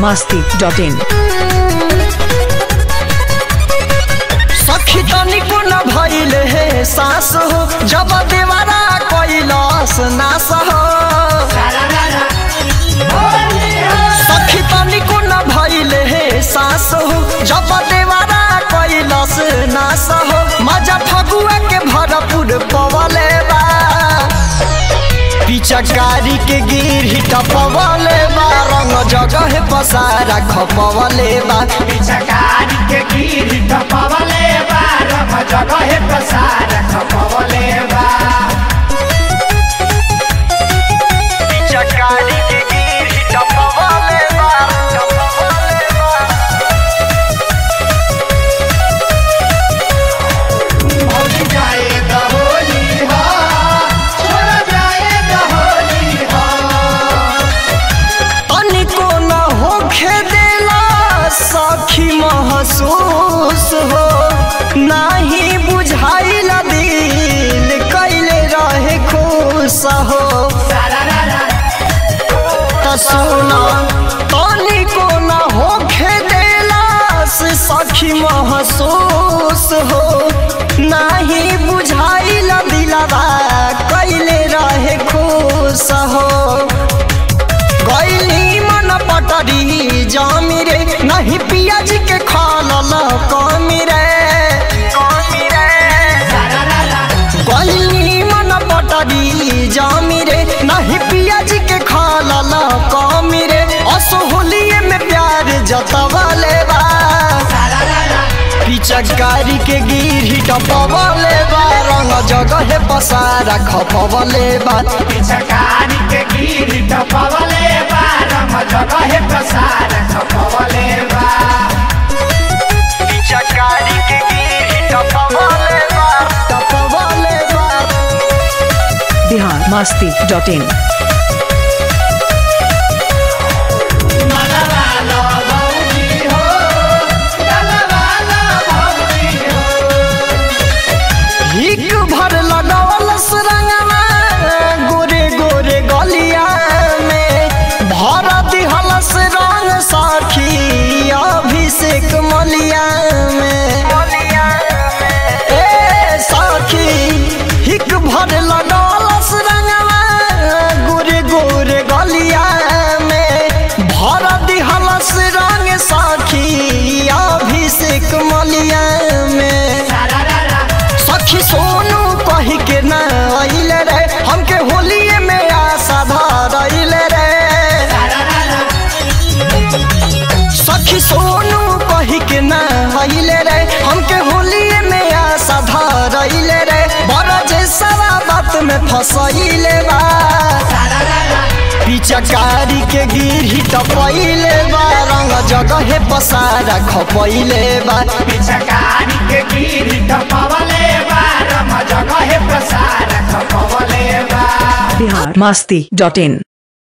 masti.in सखी तनिको न भइले हे सास हो जब देवरा कैलास नास हो सखी तनिको न भइले हे सास हो जब देवरा कैलास नास हो मजा फगुआ के भरपूर पवले बा पिचकारी के गिर टपवले बा रंग जगह पसारा खपवले बा पिचकारी के गिर टपवले बा रम जगह प्रसार खपवले बा पिचकारी के गिर टपवले बा टपवले बा भौजी जाए द होली हा छोड़ जाए द होली हा तनिको न होखे देला सखी महसूस हो नाही बुझाइल दिल कैले रहे खुश हो सारा रा रा त सुन तनिको न होखे देला से सखी महसूस हो नाही बुझाइल दिलवा कैले रहे खुश हो गैली मन पटरी जामी रे नहीं पियाज के खालल कमी रे कमी रे सारा रा रा गैली मन पटरी जामी रे नहीं पियाज के खालल कमी रे असोहलिए में प्यार जतवले बा सारा रा रा पिचकारी के गिर टपवले बा रंग जगह पसारा खपवले बा पिचकारी के गिर टपवले बा रम जगह प्रसार खपवले बा पिचकारी के गिर टपवले बा टपवले बा Bihar masti.in मनवा लो भौजी हो डलवा लो भौजी हो हिक भर लगवल सुरंगवा गोरे गोरे गलिया में भर दिहल रंग साखी अभिषेक मलिया में ए साखी हिक भर लगवल सुरंगवा गोरे गोरे गलिया में भर दिहल रंग साखी अभिषेक मलिया में सारा रा रा सखी सोनू कही के न अइले रे हमके होलिए में आशा धरइले रे सारा रा रा सखी सोनू कही के न अइले रे हमके होलिए में आशा धरइले रे बड़ा जे सारा बात में फसइले बा सारा रा रा पिचकारी के गिरही टपइले बा रंग जगह पसारा खपइले बा पिचकारी के गिर टपवले बा रम जगह प्रसार खपवले बा Bihar masti.in